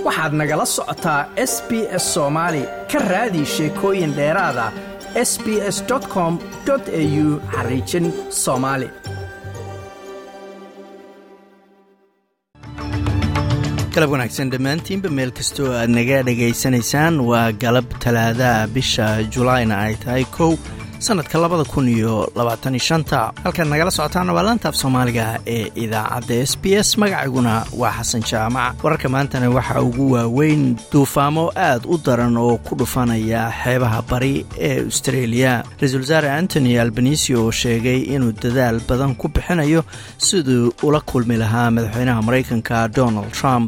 waxaad nagala socotaa s b s soomaali ka raadi sheekooyin dheeraada s b s com au xariijin soomaali galab wanaagsan dhammaantiinba meel kastoo aad naga dhegaysanaysaan waa galab talaadaha bisha julaayna ay tahay kow sanadka labada kun iyo labaatan shanta halkaad nagala socotaana waa laantaaf soomaaliga ee idaacadda s b s magacayguna waa xasan jaamac wararka maantana waxaa ugu waaweyn duufaamo aad u daran oo ku dhufanaya xeebaha bari ee austareeliya ra-iisul wasaare antony albanisi oo sheegay inuu dadaal badan ku bixinayo siduu ula kulmi lahaa madaxweynaha maraykanka donald trump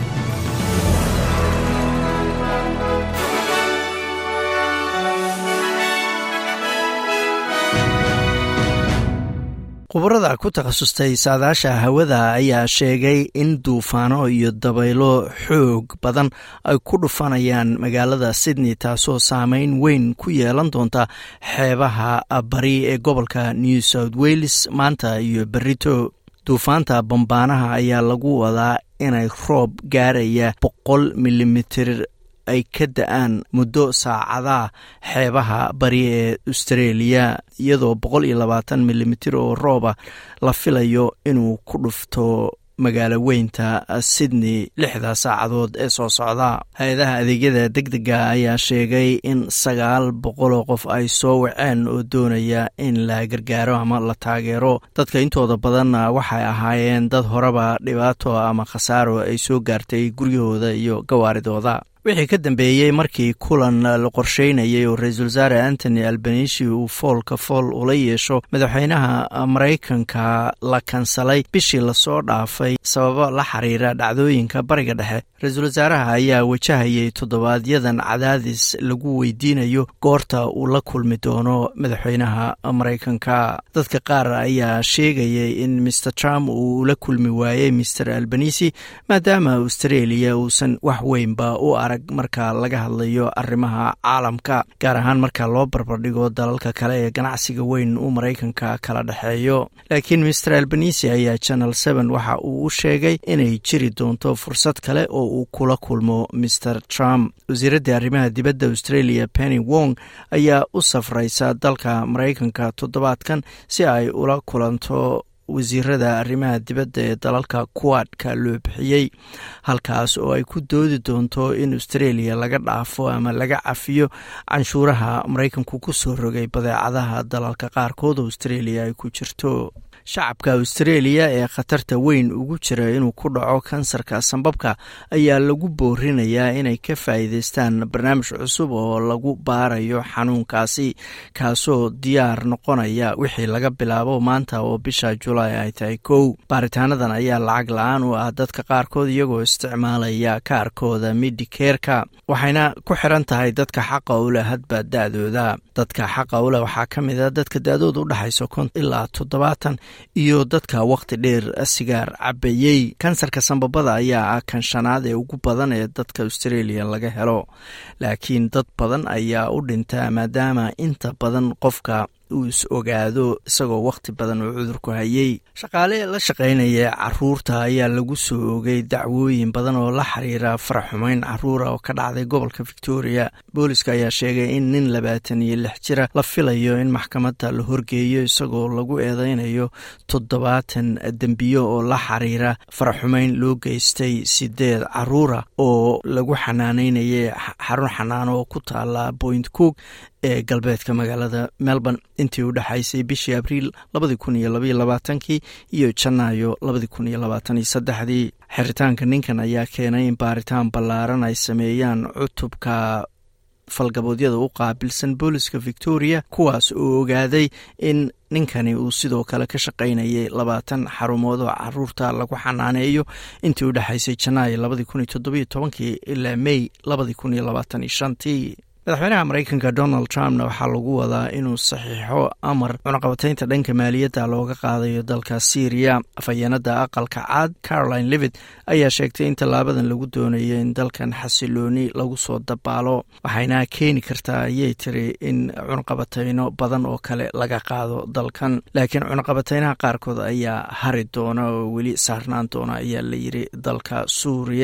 khubarada ku takhasustay saadaasha hawada ayaa sheegay in duufaano iyo dabaylo xoog badan ay ku dhufanayaan magaalada sydney taasoo saameyn weyn ku yeelan doonta xeebaha bari ee gobolka new south wales maanta iyo berito duufaanta bambaanaha ayaa lagu wadaa inay roob gaaraya boqol milimitir ay ka da-aan muddo saacadaha xeebaha bari ee austareeliya iyadoo boqol iyo labaatan milimitir oo rooba la filayo inuu ku dhufto magaalo weynta sydney lixda saacadood ee soo socda hay-adaha adeegyada deg dega ayaa sheegay in sagaal boqoloo qof ay soo waceen oo doonaya in la gargaaro ama la taageero dadka intooda badanna waxay ahaayeen dad horeba dhibaato ama khasaaro ay soo gaartay guryahooda iyo gawaaridooda wixii ka dambeeyey markii kulan la qorsheynayay oo ra-iisul wasaare antony albanisi uu foolka fool ula yeesho madaxweynaha maraykanka la kansalay bishii lasoo dhaafay sababo la xiriira dhacdooyinka bariga dhexe ra-iisul wasaaraha ayaa wajahayay toddobaadyadan cadaadis lagu weydiinayo goorta uu la kulmi doono madaxweynaha maraykanka dadka qaar ayaa sheegayay in maer trump uu la kulmi waayey maer albanisi maadaama australia uusan wax weynba u arag marka laga hadlayo arrimaha caalamka gaar ahaan marka loo barbardhigo dalalka kale ee ganacsiga weyn uu maraykanka kala dhexeeyo laakiin maer albanisi ayaa channel seven waxa uu u sheegay inay jiri doonto fursad kale oo uu kula kulmo maer trump wasiiradda arrimaha dibadda australia penny wong ayaa u safraysa dalka maraykanka toddobaadkan si ay ula kulanto wasiirada arrimaha dibadda ee dalalka kuwaadka loo bixiyey halkaas oo ay ku doodi doonto in australia laga dhaafo ama laga cafiyo canshuuraha maraykanku ku soo rogay badeecadaha dalalka qaarkood australia ay ku jirto shacabka australia ee khatarta weyn ugu jira inuu ku dhaco kansarka sambabka ayaa lagu boorinayaa inay ka faa'iideystaan barnaamij cusub oo lagu baarayo xanuunkaasi kaasoo diyaar noqonaya wixii laga bilaabo maanta oo bisha julaay ay tahay kow baaritaanadan ayaa lacag la-aan u ah dadka qaarkood iyagoo isticmaalaya kaarkooda midikeerka waxayna ku xiran tahay dadka xaqa u leh hadba da-dooda dadka xaqa u leh waxaa ka mid a dadka da-dooda udhexayso konton ilaa toddobaatan iyo dadka wakhti dheer sigaar cabayey kansarka sambabada ayaa ah kan shanaad ee ugu badan ee dadka australia laga helo laakiin dad badan ayaa u dhintaa maadaama inta badan qofka uu is ogaado isagoo wakhti badan oo cudurku hayey shaqaale la shaqaynaya caruurta ayaa lagu soo ogay dacwooyin badan oo la xiriira faraxumeyn caruura oo ka dhacday gobolka victoria booliska ayaa sheegay in nin labaatan iyo lix jira la filayo in maxkamadda la horgeeyo isagoo lagu eedeynayo toddobaatan dembiyo oo la xiriira faraxumeyn loo geystay sideed caruura oo lagu xanaaneynayay xarun xanaano oo ku taala point cook ee galbeedka magaalada melbourne intii u dhexaysay bishii abriil labadi kun iyo labaiyo labaatankii iyo janaayo labadi kun iyo labaataniyo saddexdii xiritaanka ninkan ayaa keenay in baaritaan ballaaran ay sameeyaan cutubka falgaboodyada u qaabilsan booliska victoria kuwaas oo ogaaday in ninkani uu sidoo kale ka shaqaynayay labaatan xarumood oo caruurta lagu xanaaneeyo intii u dhexaysay janaayo labadi kun iyo toddobiyo tobankii ilaa mey labadi kun iyo labaatan iyo shantii madaxweynaha maraykanka donald trumpna waxaa lagu wadaa inuu saxiixo amar cunaqabataynta dhanka maaliyadda looga qaadayo dalka syriya afhayeenada aqalka caad caroline livit ayaa sheegtay in tallaabadan lagu doonayo in dalkan xasilooni lagu soo dabaalo waxayna keeni kartaa ayay tiri in cunaqabatayno badan oo kale laga qaado dalkan laakiin cunaqabataynaha qaarkood ayaa hari doona oo weli saarnaan doona ayaa la yiri dalka suuriya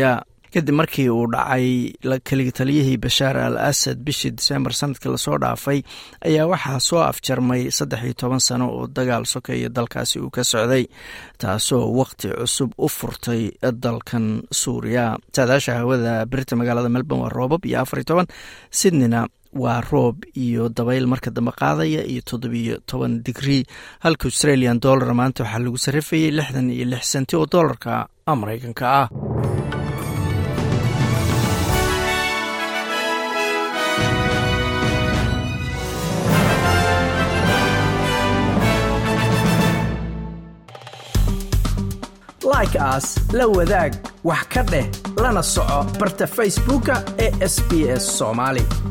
kadib markii uu dhacay keligi taliyihii bashaar al asad bishii disembar sanadkii lasoo dhaafay ayaa waxaa soo afjarmay saddex iyo toban sano oo dagaal sokeeya dalkaasi uu ka socday taasoo waqti cusub u furtay dalkan suuriya saadaasha hawada berita magaalada melbourne waa roobab iyo afar iyo toban sydneyna waa roob iyo dabayl marka dambe qaadaya iyo toddobiyo toban digrii halka australian dollar maanta waxaa lagu sarrifayay lixdan iyo lix senti oo dollarka maraykanka ah like aas la wadaag wax ka dheh lana soco barta facebooka ee sb s somaali